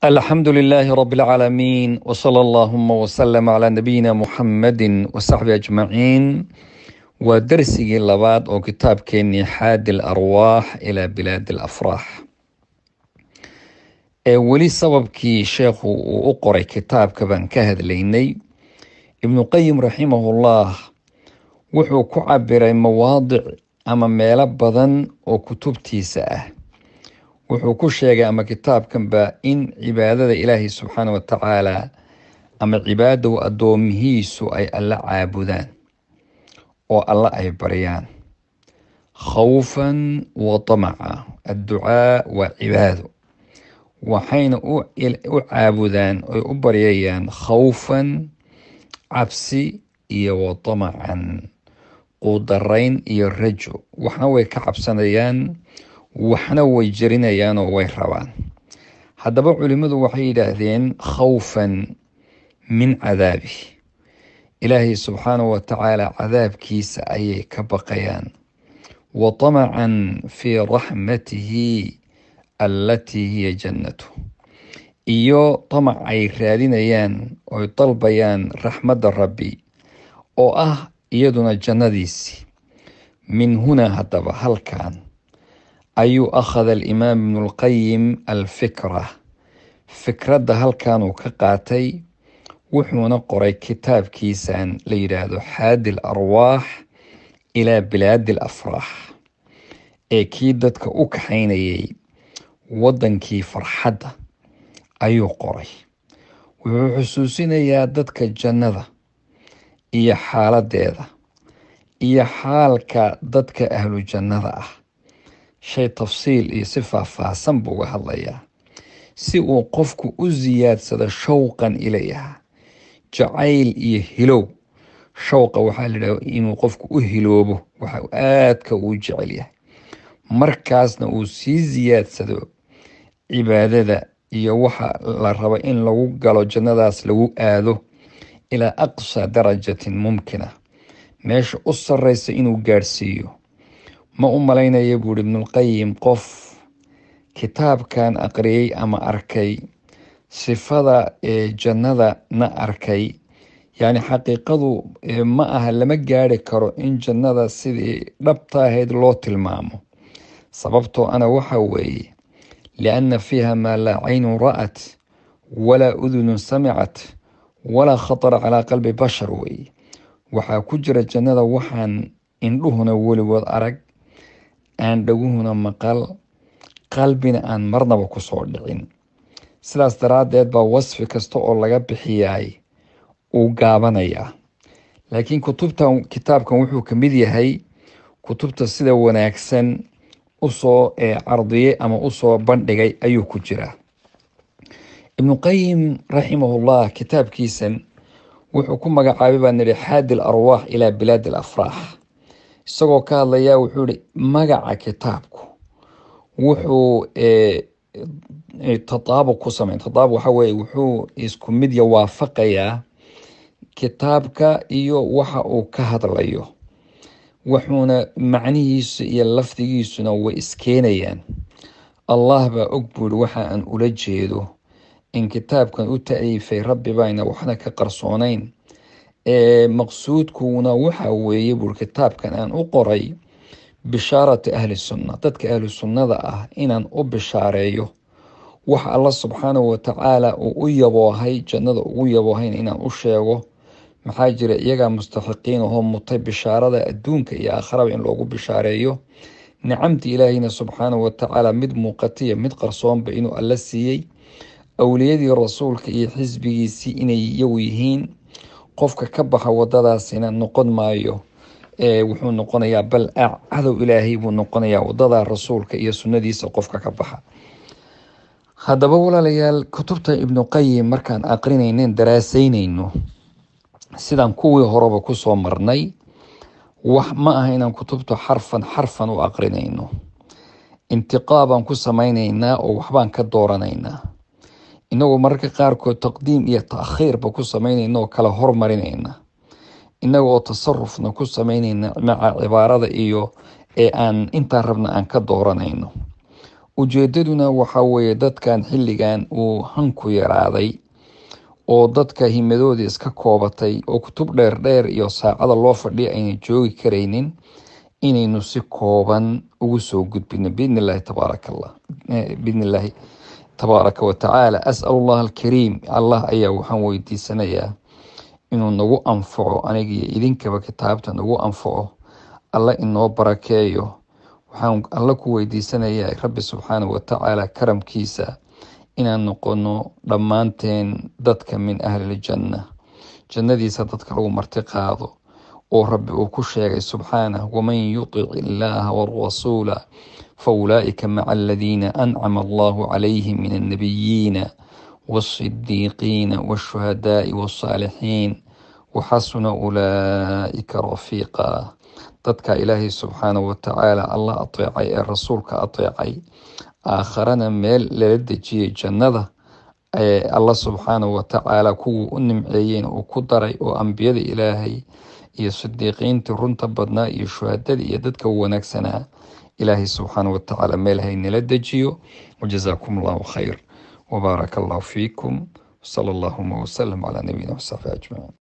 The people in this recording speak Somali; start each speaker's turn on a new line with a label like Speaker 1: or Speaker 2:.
Speaker 1: الحمد لله رب العالمين وصلى اللهم وسلم على نبينا محمد وصحبه أجمعين ودرسي لباد أو كتاب كيني حاد الأرواح إلى بلاد الأفراح ee weli sababkii sheekhu uu u qoray kitaabka baan ka hadlaynay ibnu qayim raximahullah wuxuu ku cabiray mawaadic ama meelo badan oo kutubtiisa ah wuxuu ku sheegay ama kitaabkanba in cibaadada ilaahay subxaana wa tacaala ama cibaadahu addoomihiisu ay alla caabudaan oo alla ay baryaan khawfan wa tamaca adducaa waa cibaado waxayna u caabudaan oy u baryayaan khawfan cabsi iyo wa tamacan quudarayn iyo rajo waxna way ka cabsanayaan waxna way jerinayaan oo way rabaan haddaba culimmadu waxay yidhaahdeen khawfan min cadaabi ilaahay subxaanahu wa tacaala cadaabkiisa ayay ka baqayaan wa tamacan fii raxmatihi allatii hiya jannatu iyo tamac ay raadinayaan oy dalbayaan raxmadda rabbi oo ah iyaduna jannadiisii min hunaa haddaba halkan ayuu akhada alimaam ibnu lqayim alfikra fikradda halkanuu ka qaatay wuxuuna qoray kitaabkiisan la yidhaahdo xaadi l arwaax ilaa bilaadi al afraax ee kii dadka u kaxaynayay waddankii farxadda ayuu qoray wuxuu xusuusinayaa dadka jannada iyo xaaladeeda iyo xaalka dadka ahlu jannada ah shay tafsiil iyo si faahfaahsan buu uga hadlayaa si uu qofku u siyaadsado showqan ilayha jacayl iyo hilow showqa waxaa la yidhaha inuu qofku u hiloobo waxa aadka uu jecel yahay markaasna uu sii siyaadsado cibaadada iyo waxa la rabo in lagu galo jannadaas lagu aado ilaa aqsa darajatin mumkina meesha u sarreysa inuu gaadhsiiyo ma u malaynaya buuhi ibnulqayim qof kitaabkan aqriyey ama arkay sifada ee jannada na arkay yacni xaqiiqadu ma aha lama gaari karo in jannada sidii dhabta ahayd loo tilmaamo sababtoo ana waxa weeye lianna fiiha maa laa caynun ra'at walaa udunun samicat walaa khatara calaa qalbi bashar weeye waxaa ku jira jannada waxaan indhuhuna weligood arag aan dhaguhuna maqal qalbina aan marnaba kusoo dhicin sidaas daraaddeed baa wasfi kasta oo laga bixiyaay uu gaabanayaa laakiin kutubtan kitaabkan wuxuu ka mid yahay kutubta sida wanaagsan usoo cardiyey ama usoo bandhigay ayuu ku jiraa ibnu qayim raximahullah kitaabkiisan wuxuu ku magacaabay baa nidhi xaadi l arwaax ilaa bilaadi al afraax isagoo ka hadlayaa wuxuu yihi magaca kitaabku wuxuu tataabuq ku sameyn tataabuq waxa weye wuxuu isku mid ya waafaqayaa kitaabka iyo waxa uu ka hadlayo wuxuuna macnihiisu iyo lafdigiisuna way iskeenayaan allah baa og buuri waxa aan ula jeedo in kitaabkan u ta-iifay rabbi bayna waxna ka qarsoonayn ee maqsuudkuuna waxa weeye buuri kitaabkan aan u qoray bishaarati ahli sunna dadka ahlu sunnada ah inaan u bishaareeyo wax alla subxaanahu watacaala uu u yaboohay jannada ugu yaboohayn inaan u sheego maxaa jira iyagaa mustaxiqiin ahoo mutay bishaarada adduunka iyo aakharaba in loogu bishaareeyo nicamti ilaahayna subxaanahu watacaala mid muuqatiya mid qarsoonba inuu alla siiyey awliyadii rasuulka iyo xisbigiisii inay iyagu yihiin qofka ka baxa wadadaasina noqon maayo wuxuu noqonayaa bal cadow ilaahay buu noqonayaa wadada rasuulka iyo sunnadiisa qofka ka baxa haddaba walaalayaal kutubta ibnu qayim markaan aqrinaynen daraasaynayno sidaan kuwii horeba kusoo marnay wax ma aha inaan kutubta xarfan xarfan u aqrinayno intiqaabaan ku samaynaynaa oo waxbaan ka dooranaynaa inagoo mararka qaarkood taqdiim iyo taakhiirba ku samaynayna oo kala hormarinayna inaga oo tasarufna ku samaynayna maca cibaarada iyo ee aan intaan rabna aan ka dooranayno ujeedaduna waxaa weeye dadkan xilligan uu hanku yaraaday oo dadka himadoodii iska koobatay oo kutub dheer dheer iyo saacada loo fadhiya ayna joogi karaynin inaynu si kooban ugu soo gudbino biidni illaahi tabaaraka allah biidni illaahi tabaaraka wa tacaala as'al allah alkariim allah ayaa waxaan weydiisanayaa inuu nagu anfaco anigiyo idinkaba kitaabta nagu anfaco alla inoo barakeeyo waxaan alla ku weydiisanayaa rabbi subxaanahu watacaala karamkiisa inaan noqono dhammaanteen dadka min ahliljanna jannadiisa dadka lagu marti qaado oo rabbi uu ku sheegay subxaanah waman yutic illaaha warasuula fa ulaa'ika maca aladiina ancama allahu calayhim min annabiyiina waasidiiqiina waashuhadaai wasaalixiin waxasuna ulaa'ika rafiiqa dadka ilaahay subxaanahu watacaala allah ateecay ee rasuulka ateecay aakharana meel lala dejiyey jannada ee alla subxaanahu watacaala kuwuu u nimceeyeen uu ku daray oo ambiyada ilaahay iyo sidiiqiintii runta badnaa iyo shuhadadii iyo dadka wanaagsanaa ilaahay subxaanahu watacaala meel haynala dejiyo wajazaakum allahu khayr وبارك الله فيكم وصلى اللهم وسلم على نبينا وصحبه أجمعين